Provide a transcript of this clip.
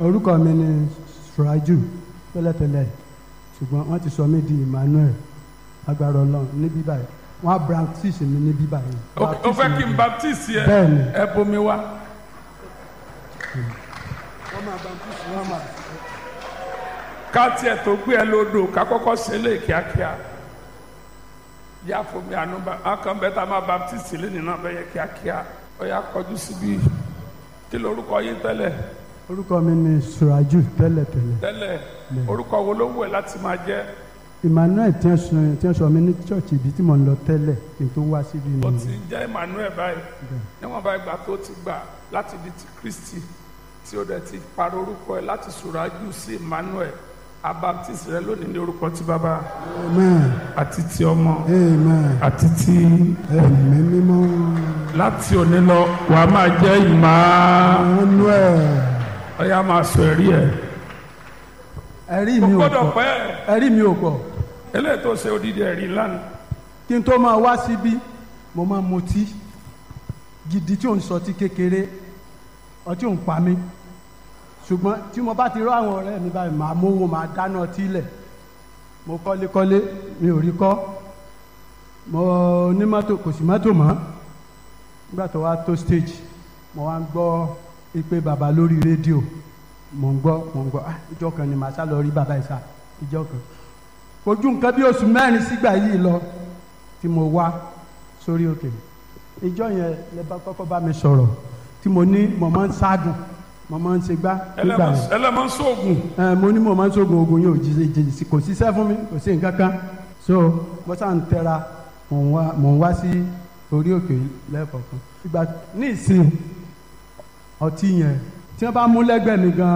orúkọ mi ni suraju tẹ́lẹ̀tẹ́lẹ̀ ṣùgbọ́n wọ́n ti sọ mí di emmanuel agbára ọlọ́run níbí báyìí wọ́n á baptist mi níbí báyìí. ó fẹ́ kí n baptist yẹ Bẹ́ẹ̀ni. ẹ bomi wá. wọ́n máa baptist wọ́n máa. ká tiẹ̀ tó gbé ẹ lódò ká kọ́kọ́ ṣe lé kíákíá yá fomi àánú bá akàn bẹ́ẹ̀ tá a máa baptist lé nínú abẹ́yẹ kíákíá ó yá kọjú síbi kí lorúkọ yín tẹ́lẹ̀ orúkọ mi ni suraju tẹ́lẹ̀tẹ́lẹ̀ tẹ́lẹ̀ orúkọ wo ló wù ẹ́ láti máa jẹ́ emmanuel tí wọ́n sọ tí wọ́n sọ mi ní church ibi tí mo ń lọ tẹ́lẹ̀ kí n tó wá síbi ó ni ti ń jẹ́ emmanuel báyìí níwọ̀n bá ìgbà tó ti gbà láti di ti kristi tí ó dẹ̀ ti parọ́ orúkọ ẹ̀ láti sùrájú sí emmanuel abaptist rẹ lónìí ní orúkọ ti bàbá amen àti ti ọmọ amen àti ti ẹ̀mí mímọ́ láti òní lọ wà á máa jẹ́ ìmọ̀ emmanuel ọ̀yà máa sọ ẹ̀rí ẹ̀ ẹ̀rí kò mi ò gbọ́dọ̀ pọ̀ pẹ́ ẹ̀rí mi ò pọ̀ eléyìí tó ṣe odidi ẹ̀rí lánàá kí n tó máa wá síbí mo máa mutí gidi tí ò ń sọtí kékeré ọtí ò ń pa mí ṣùgbọ́n tí mo bá ti rọ àwọn ọ̀rẹ́ mi báyìí màá mówó màá dáná ọtí lẹ̀ mo kọ́lékọ́lé mi ò rí kọ́ mo ní mọ́tò kò sí mọ́tò mọ́ nígbà tó wá tó stage mo wá ń gbọ́ ìpè bàbá lórí rédíò mo ń gbọ́ mo ń gbọ́ ah ìjọ kan ni màá sá lọ rí bàbá ìsà ìjọ kan ojú nǹkan bí oṣù mẹ́rin sígbà yìí lọ tí mo wá sórí òkè ìjọ yẹn lè bá kọ́kọ́ bá mi sọ̀rọ̀ tí mo ní mo máa ń ságùn mo máa ń ṣe gbá nígbà yẹn ẹlẹ́mọ̀ sóògùn ẹ mo ní mo máa ń sógun ogun yóò jíjẹ jìjì kò síṣẹ́ fún mi kò sí nǹkan kan so mo sá ń tẹra mò ń wá mò ń wá sí orí òkè lẹ́ẹ̀kọ̀ọ̀kan ìgbà ní ìsìn ọtí yẹn tí wọ́n bá mú lẹ́gbẹ̀ẹ́ mi gan